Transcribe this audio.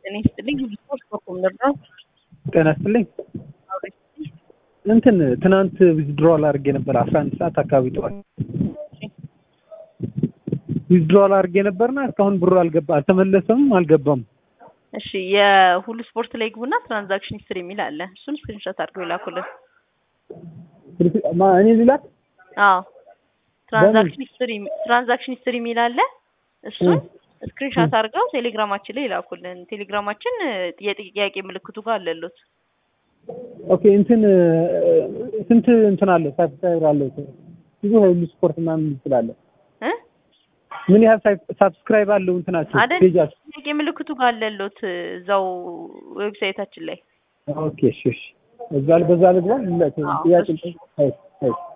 ጤና ይስጥልኝ። ሁሉ ስፖርት በኮምደር ነው። ጤና ይስጥልኝ። እንትን ትናንት ዊዝድሮዋል አድርጌ ነበር አስራ አንድ ሰዓት አካባቢ ጠዋት ዊዝድሮዋል አድርጌ ነበርና እስካሁን ብሩ አልገባ አልተመለሰም አልገባም። እሺ የሁሉ ስፖርት ላይ ግቡና ትራንዛክሽን ሂስትሪ የሚል አለ። እሱን ስክሪንሾት አድርገው ይላኩልን። ማ- እኔ ሊላክ አዎ ትራንዛክሽን ሂስትሪ ትራንዛክሽን ሂስትሪ የሚል አለ። እሱን ስክሪንሾት አድርገው ቴሌግራማችን ላይ ይላኩልን። ቴሌግራማችን የጥያቄ ምልክቱ ጋር አለሉት። ኦኬ እንትን ስንት እንትን አለ ሳብስክራይበር አለ ብዙ ሁሉ ስፖርት ምናምን ስላለ እ ምን ያህል ሳብስክራይብ አለው እንትናቸው አይደል ፔጃቸው? ጥያቄ ምልክቱ ጋር አለሉት እዛው ዌብሳይታችን ላይ ኦኬ እሺ እሺ እዛ በዛ ልግባ አዎ፣ ጥያቄ እሺ። አይ አይ